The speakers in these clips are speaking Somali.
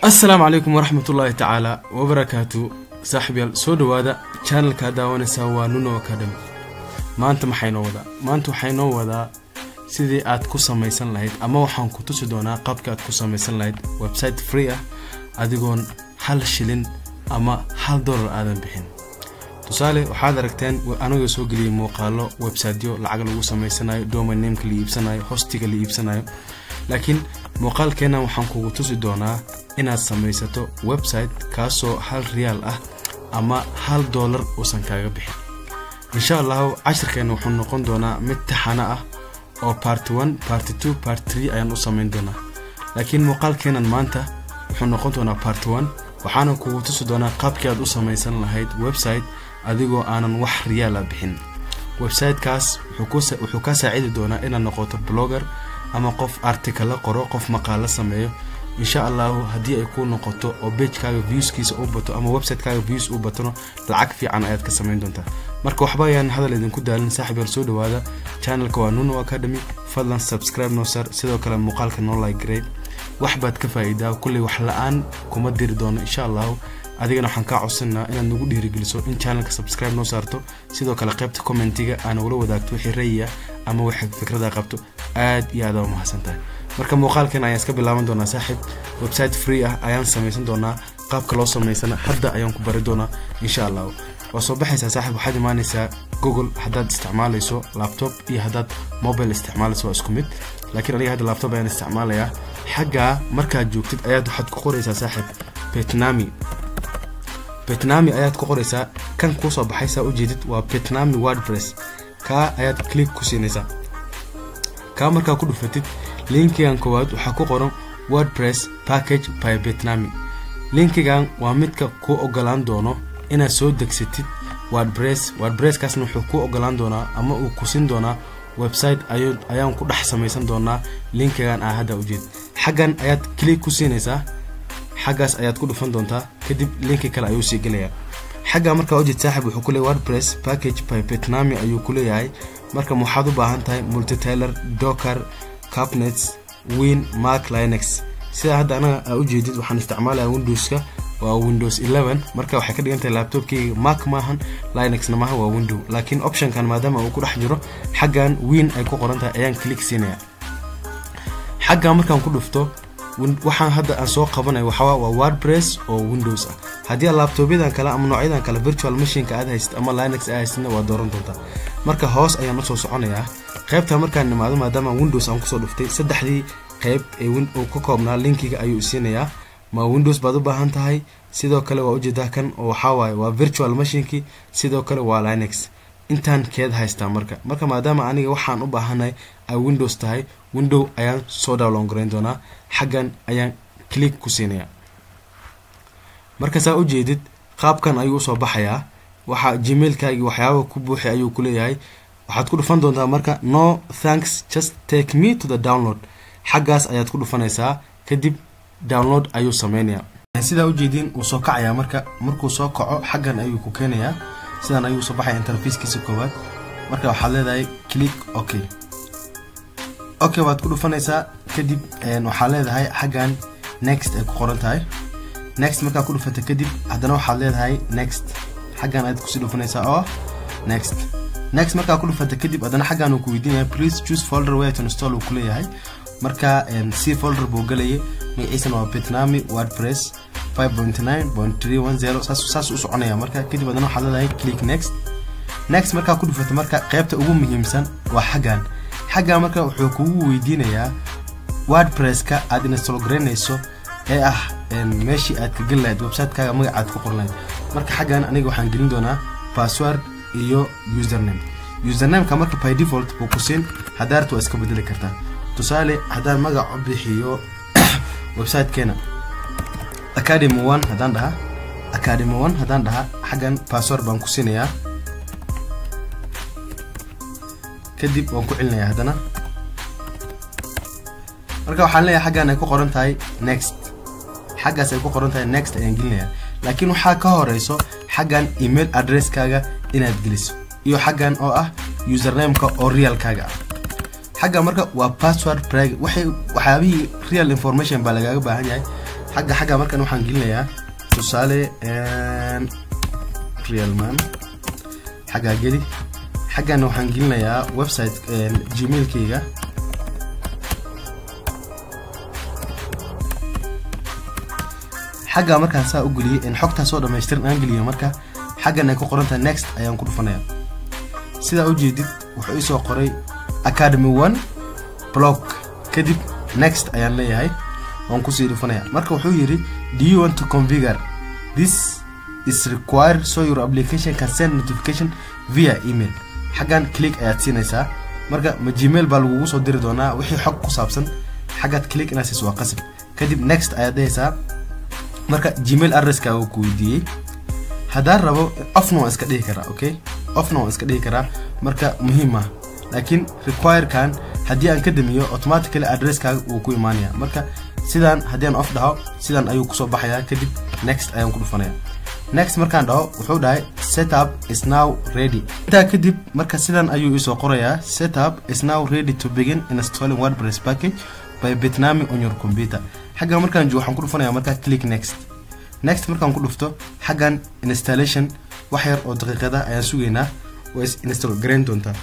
assalaamu calaykum waraxmatullaahi tacaala wabarakaatu saaxiibyaal soo dhowaada channelkaa daawanaysaa waa nuno academy maanta maxay noo wadaa maanta waxay noo wadaa sidii aad ku samaysan lahayd ama waxaan ku tusi doonaa qaabka aad ku samaysan lahayd website free ah adigoon hal shilin ama hal dollar aadan bixin tusaale waxaad aragteen anagoo soo geliyay muuqaalo websiteyo lacag lagu samaysanayo domainameka la iibsanayo hostiga la iibsanayo laakiin muuqaalkeennan waxaan kugu tusi doonaa inaad samaysato website kaasoo hal riyaal ah ama hal dollar uusan kaaga bixin insha allahu cashirkeenna wuxuu noqon doonaa mid taxano ah oo party one party two party tree ayaan u samayn doonaa laakiin muuqaalkeennan maanta wuxuu noqon doonaa party one waxaana kugu tusi doonaa qaabkii aad u samaysan lahayd website adigoo aanan wax riyaala bixin websitekaas wuxuu kaa saacidi doonaa inaad noqoto blogger ama qof article la qoro qof maqaalo sameeyo insha allahu haddii ay ku noqoto oo bagekaaga viewskiisa u bato ama websitekaaga views u batona lacag fiican ayaad ka samayn doontaa marka waxba ayaan hadal idinku daalin saaxib yar soo dhawaada channelka waa nuno academy fadlan subscribe noo sar sidoo kale muuqaalka noo like grade wax baad ka faa'iidaa kulley wax la-aan kuma diri doono insha allahu adigana waxaan kaa codsanaa inaad nagu dhiirigeliso in channelka subscribe noo saarto sidoo kale qaybta commentiga aana ula wadaagto wixii rayiya ama wixii fikrada qabto aad iyo aad aa umahadsan tahay marka muuqaalkan ayaan iska bilaaban doonaa saaxib website free ah ayaan samaysan doonaa qaabka loo samaysana hadda ayaan ku bari doonaa insha allahu waa soo baxaysaa saaxib waxaad imaanaysaa google haddaad isticmaalayso laptop iyo haddaad mobile isticmaalayso waa isku mid laakiin aniga hadda laptop ayaan isticmaalayaa xaggaa markaad joogtid ayaad waxaad ku qoraysaa saaxib betnami betnami ayaad ku qoraysaa kan kuusoo baxaysaa ujeedid waa betnami wordpress kaa ayaad click ku siinaysaa kaa markaa ku dhufatid linkigan koowaad waxaa ku qoran wordpress package by betnami linkigan waa midka kuu ogolaan doono inaad soo degsatid wordpress wordpresskaasna wuxuu kuu ogolaan doonaa ama uu kusin doonaa website ayaan ku dhex samaysan doonaa linkigan aa hadda ujeed xaggan ayaad click ku siinaysaa xaggaas ayaad ku dhufan doontaa kadib linki kale ayuu sii gelayaa xagga markaa ujeed saaxib wuxuu ku leeyahy wordpress package by betnami ayuu ku leeyahay marka waxaad u baahan tahay multitaler docker capnets win mark linex sidaa hadda anaga aa ujeedid waxaan isticmaalaya windowska waa windows marka waxay ka dhigan tahay laptopkeyga mark maahan linexna maaha waa window laakiin optionkan maadaama uu ku dhex jiro xaggan win ay ku qoran tahay ayaan click siinaya xaggan markaan ku dhufto waxaan hadda aan soo qabanay waxaa waa wordpress oo windows ah haddii aad laptopyadan kale ama noocyadan kale virtual machineka aad haysid ama linex aad haysidna waa dooran doontaa marka hoos ayaan usoo soconayaa qaybta markaan nimaado maadaama windows aan kusoo dhuftay saddexdii qayb ee uu ka koobnaa linkiga ayuu isiinayaa ma windows baad u baahan tahay sidoo kale waa ujeedaa kan oo waxawaaye waa virtual machinkii sidoo kale waa linex intaan keed haystaa marka marka maadaama aniga waxaan u baahanay ay windows tahay window ayaan soo download garayn doonaa xaggan ayaan click ku siinaya marka saa ujeedid qaabkan ayuu usoo baxayaa waxa gmailkaagii waxyaaba ku buuxi ayuu ku leeyahay waxaad ku dhufan doontaa marka no thanks just take me to the download xaggaas ayaad ku dhufanaysaa kadib download ayuu sameynayaa sidaa ujeediin wuu soo kacayaa marka markuu soo kaco xaggan ayuu ku keenayaa sidan ayuu soo baxaya interfackiisa koowaad marka waxaad leedahay click ok okay waad ku dhufanaysaa kadib waxaad leedahay xaggan next ay ku qoran tahay next markaa ku dhufata kadib haddana waxaad leedahay next xaggan ayaad kusii dhufanaysaa oo next next markaa ku dhufata kadib haddana xaggan uu ku weydiinaya please choose folder where to install uu ku leeyahay marka c folder buu galayay magaciisana waa betnami wordpress 5.9.310 saas u soconaya marka kadib haddana waxaad leedahay click next next markaa ku dhufata marka qaybta ugu muhiimsan waa xaggan xaggan marka wuxuu kugu weydiinayaa wordpresska aad install garaynayso ee ah meeshii aad ka geli lahayd websitekaaga magacaad ku qorlayd marka xaggan aniga waxaan gelin doonaa password iyo username usernameka marka by default buu ku siin hadaarta waa iska bedeli kartaa tusaale haddaan magac u bixiyo websitekeena academy one haddaan dhaha academy one haddaan dhaha xaggan password baan ku siinayaa kadib waan ku celinayaa haddana marka waxaan leeyahay xaggan ay ku qoran tahay next xaggaas ay ku qoran tahay next ayaan gelinayaa laakiin waxaa ka horeyso xaggan email addresskaaga inaad geliso iyo xaggan oo ah usernameka oo realkaaga ah xagga marka waa password prag waxay waxyaabihii real information baa lagaaga baahan yahay xagga xagga markan waxaan gelinayaa tusaale realman xaggaa geli xaggana waxaan gelinayaa website gmailkayga xaggaa markaan saa u geliyay in xogtaa soo dhamaystiran aan geliyo marka xaggan ay ku qorantahay next ayaan ku dhufanaya sidaa u jeedid wuxuu isoo qoray academy one blog kadib next ayaan leeyahay waan kusii dhufanaya marka wuxuu yidhi do you want to configure this is required so your application can send notification via email xaggan click ayaad siinaysaa marka ma gmail baa lagugu soo diri doonaa wixii xog ku saabsan xaggaad click inaad siiso waa qasab kadib next ayaad dhehaysaa marka gmail adresska uu ku weydiiyey haddaan rabo ofna waan iska dhihi karaa okay ofna waan iska dhihi karaa marka muhiim ah laakiin requirekan haddii aan ka damiyo automatically adresskaaga wuu ku imaanaya marka sidaan haddii aan off dhaho sidaan ayuu kusoo baxayaa kadib next ayaan ku dhufanaya next markaan dhaho wuxuu dhahay setup is now ready intaa kadib marka sidan ayuu isoo qorayaa setup is now ready to begin installing wordpress package by bitnami on your computer xagga markaan joogo waxaan ku dhufanaya markaa click next next markaan ku dhufto xaggan installation wax yar oo daqiiqada ayaan sugaynaa waa is install garayn doontaa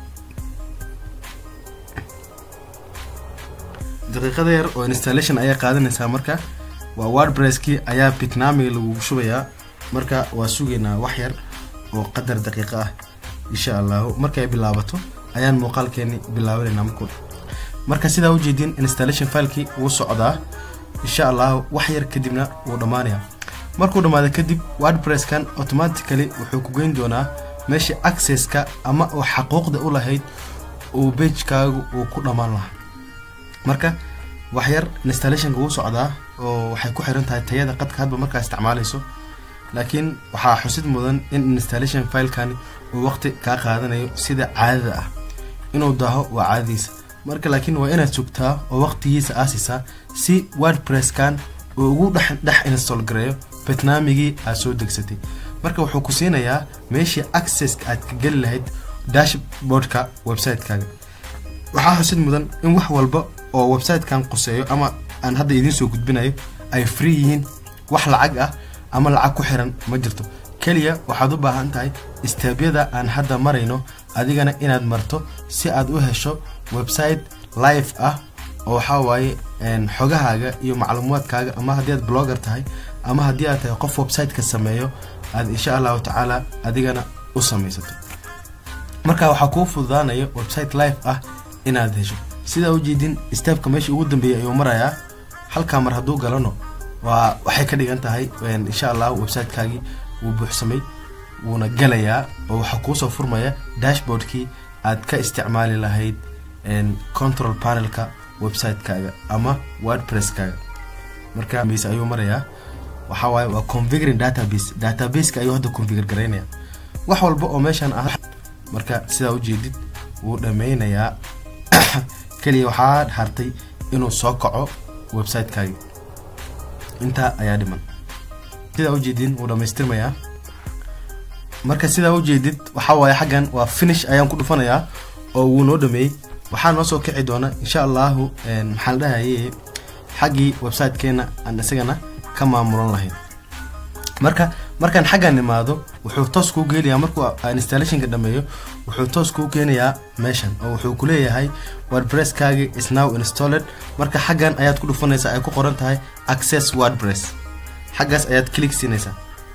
daqiiqada yar oo installation ayaa qaadanaysaa marka waa wordpresskii ayaa bitnamiga lagugu shubayaa marka waa sugaynaa wax yar oo qadar daqiiqo ah insha allahu markay bilaabato ayaan muuqaalkeeni bilaabanayna marku marka sidaa ujeedin installation filekii wuu socdaa insha allahu wax yar kadibna wuu dhammaanaya markuu dhammaado kadib wordpresskan automatically wuxuu ku geyn doonaa meesha accesska ama oo xaquuqda u lahayd uu bagekaagu uu ku dhammaan lahaa marka wax yar installationka wuu socdaa oo waxay ku xiran tahay tayada qadka hadba markaa isticmaalayso laakiin waxaa xusid mudan in installation filekani uu waqti kaa qaadanayo sida caadada ah inuu daaho waa caadadiisa marka laakiin waa inaad sugtaa oo waqtigiisa aasisaa si wordpresskan uu ugu dhex dhex install gareeyo barnaamigii aad soo degsatay marka wuxuu ku siinayaa meeshii accesska aad ka geli lahayd dashboardka website-kaaga waxaa xusid mudan in wax walba oo website-kan quseeyo ama aan hadda idiin soo gudbinayo ay free yihiin wax lacag ah ama lacag ku xiran ma jirto keliya waxaad u baahan tahay istaabyada aan hadda marayno adigana inaad marto si aad u hesho website live ah oo waxaa waaye xogahaaga iyo macluumaadkaaga ama haddii aad blogger tahay ama haddii aad tahay qof website-ka sameeyo aad insha allahu tacaala adigana u samaysato marka waxaa kuu fududaanaya website live ah inaad hesho sidaa ujeedin steebka meesha ugu dambeeyay ayuu marayaa halkaa mar hadduu galano waa waxay ka dhigan tahay insha allah websitekaagii wuu buuxsamay wuuna galayaa oo waxaa kuusoo furmaya dashboardkii aad ka isticmaali lahayd control panelka website-kaaga ama wordpresskaaga marka mise ayuu marayaa waxaa waaye waa configuring database databaseka ayuu hadda configure garaynaya wax walba oo meeshan ah marka sidaa ujeedid wuu dhameynayaa keliya waxaa hartay inuu soo kaco websitekaagi intaa ayaa dhiman sidaa ujeedin wuu dhamaystirmayaa marka sidaa ujeedid waxaa waaye xaggan waa finish ayaan ku dhufanayaa oo wuu noo dhameeyey waxaa noo soo kici doona insha allahu maxaa la dhahaye xaggii websitekeena aan isagana ka maamulan lahayn marka markaan xaggan imaado wuxuu toos kuu geenayaa markuu installationka dhameeyo wuxuu toos kuu keenayaa meeshan oo wuxuu ku leeyahay wordpresskaagi is now installed marka xaggan ayaad ku dhufanaysaa ay ku qoran tahay access wordpress xaggaas ayaad click siinaysaa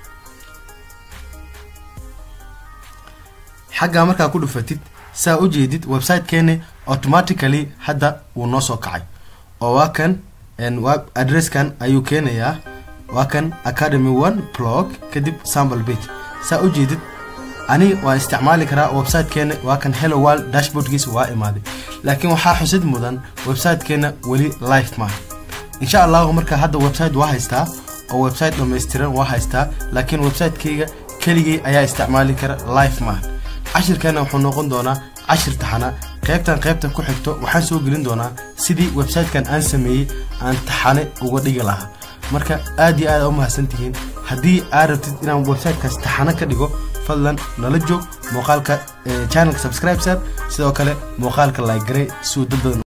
xaggaa markaa ku dhufatid saa u jeedid websitekeeni automatically hadda wuu noo soo kacay oo waa kan adresskan ayuu keenayaa waa kan academy one blog kadib sample page saa u jeedid ani waa isticmaali karaa websitekeena waa kan hello world dashboardkiisa waa imaaday laakiin waxaa xusid mudan websitekeena weli live maaha insha allahu marka hadda website waa haystaa oo website dhammaystiran waa haystaa laakiin websitekeyga keligii ayaa isticmaali kara live maaha cashirkeena wuxuu noqon doonaa cashir taxana qaybtan qaybta ku xigto waxaan soo gelin doonaa sidii websitekan aan sameeyey aan taxane uga dhigi lahaa marka aad iyo aad u mahadsantihiin haddii aad rabtid inaan websitekaas taxano ka dhigo fadlan nala joog muuqaalka channelka subscribe sar sidoo kale muuqaalka like garay si uu dad badan